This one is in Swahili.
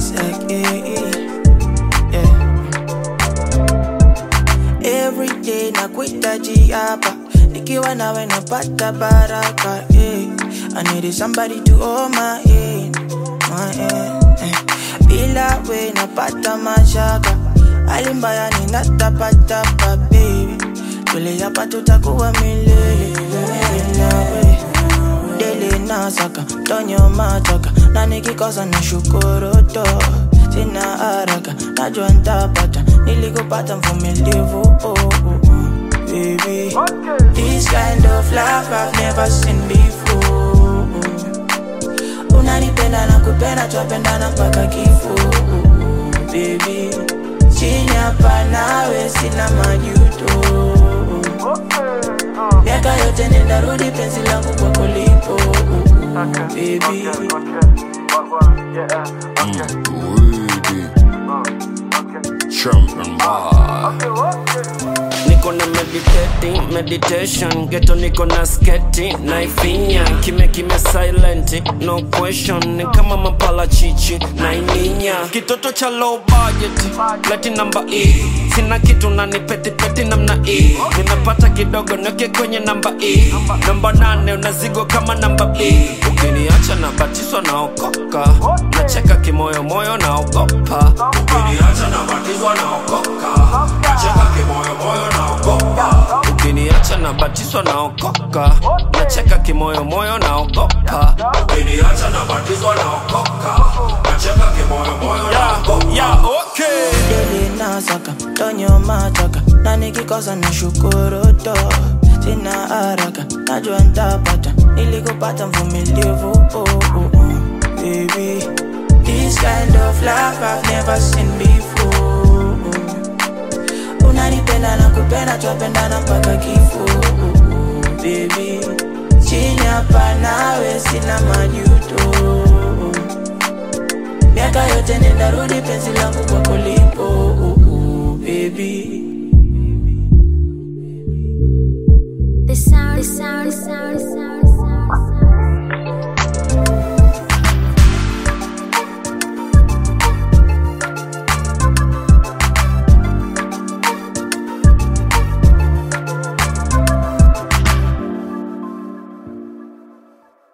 Isaac, eh, eh, yeah. Every day nakuhitaji hapa, nikiwa nawe napata baraka eh. I need somebody to hold my hand, my hand eh. Bila we napata mashaka, hali mbaya ninatapatapa baby, tule hapa tutakuwa milele milele nawe dele nasaka tonyo machaka na nikikosa na shukuru to sina haraka najua ntapata nilikupata mvumilivu oh, oh, oh. baby this kind of love I've never seen before unanipenda na kupenda twapendana mpaka kifo baby chini hapa nawe sina majuto miaka yote nendarudi penzi langu kwako lipo baby Champion bar. niko na meditating meditation geto niko na sketi naifinya kimya kimya silent no question ni kama mapala chichi naiminya kitoto cha low budget leti namba e sina kitu na ni peti peti namna e ninapata kidogo neke kwenye namba e namba nane unazigo kama namba b ukiniacha na batiswa naokoka nacheka kimoyomoyo naogopa ukiniacha na batizwa naokoka nacheka kimoyomoyo naogopa ukiniacha na batiswa naokoka nacheka kimoyomoyo naogopa ukiniacha na batizwa naokoka nacheka kimoyomoyo naogopa yeah, okay. dele nasaka tonyo machaka na nikikosa na shukuru to sina haraka najua ntapata nilikupata mvumilivu oh, oh, oh. baby this kind of love I've never seen before unanipenda na kupenda twapendana mpaka kifo baby chini hapa nawe sina majuto miaka yote nendarudi penzi langu kwako lipo baby The sound, the sound, the sound, the sound.